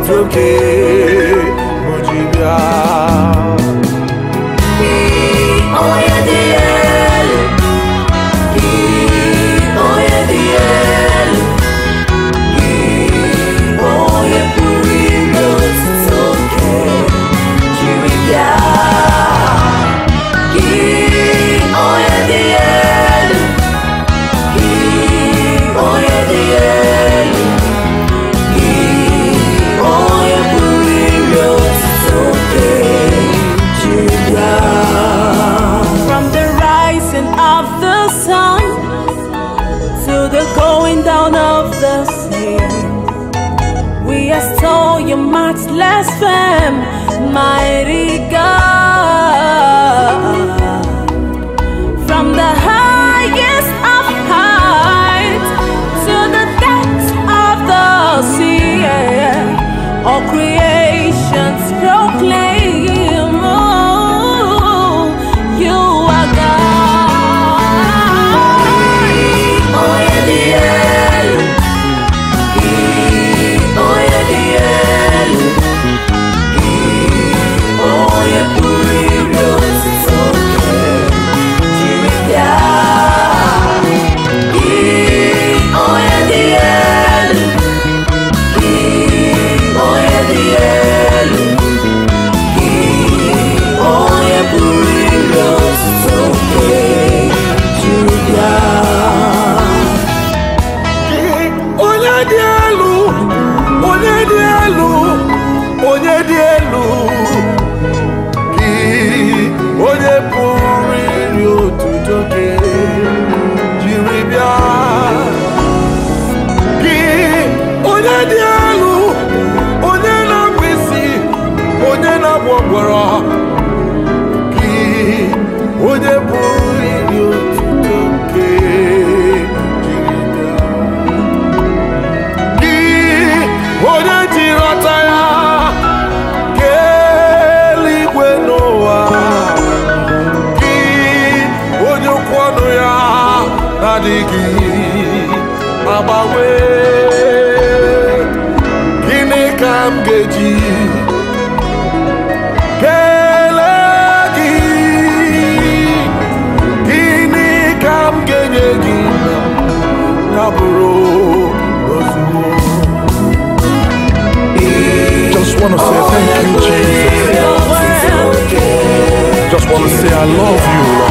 otuto ke mo ji bịa onye dị elu gị onye dị elu gị onye pụrụ ime otuto nke jiri bịa gị onye dị elu gị onye dị elu gị onye pụrụ ime otuto nke jiri bịa From the rising of the sun to the going down of the same, we extol your matchless fame, mighty God. From the highest of heights to the depths of the sea, all creations proclaim oh, you are God. Onye dị elu, gị onye dị elu, gị onye pụrụ iri otuto nke jiri bịa. Gị onye dị elu, gị onye dị elu, gị onye pụrụ iri otuto nke jiri bịa. onye dị elu onye dị elu onye dị elu gị onye pụrụ iri otuto gị jiri bịa gị onye dị elu onye na-akpụ isi onye na-agba ọgbọrọ gị onye pụrụ iri otuto gị jiri bịa gị onye jiri ọta ya kee eluigwe n'ụwa gị onye okwu ọnụ ya na-adịghị agbanwe gịnị ka m ga-eji kelee gị gịnị ka m ga-enye gị na bụrụ ozugbo Just wanna say thank you, Jesus. Just wanna say I love you, Lord.